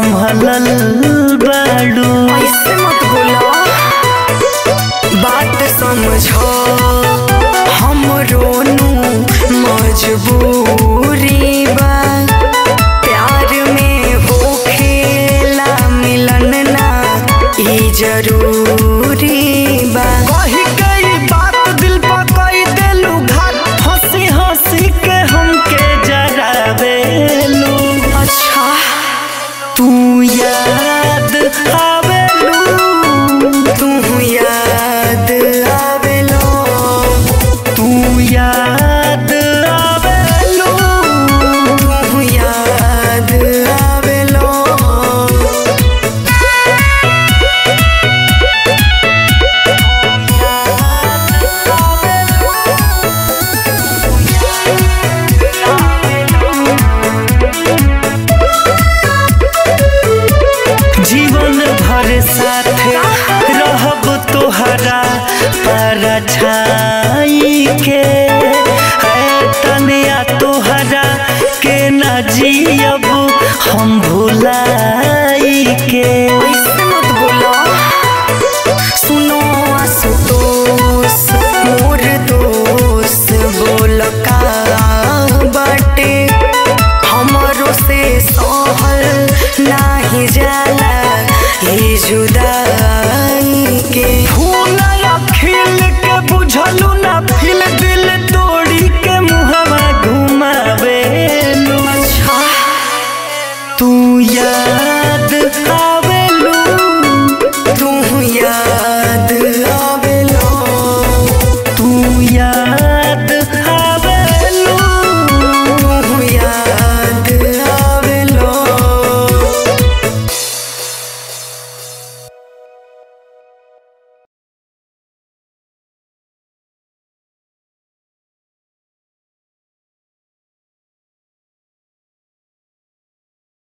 संभलल बाड़ू ऐसे मत बोलो बात समझो हम रोनू मजबूरी बा प्यार में होखेला मिलन ना ई जरूरी बा कही गई बात दिल पर कई देलू घात हंसी हंसी के हमके जरावेलू अच्छा तू याद आवेलू तू याद आवेलो तू याद आवेलू तू याद आवेलो जीवन भर साथे रहब तोहरा परछाई के है तनिया तोहरा के न जियब हम भुलाई के ऐसे मत बोलो सुनो आशुतोष मोर दोस्त बोल का बाटे हमरो से सहल नाही जाला ये जुदा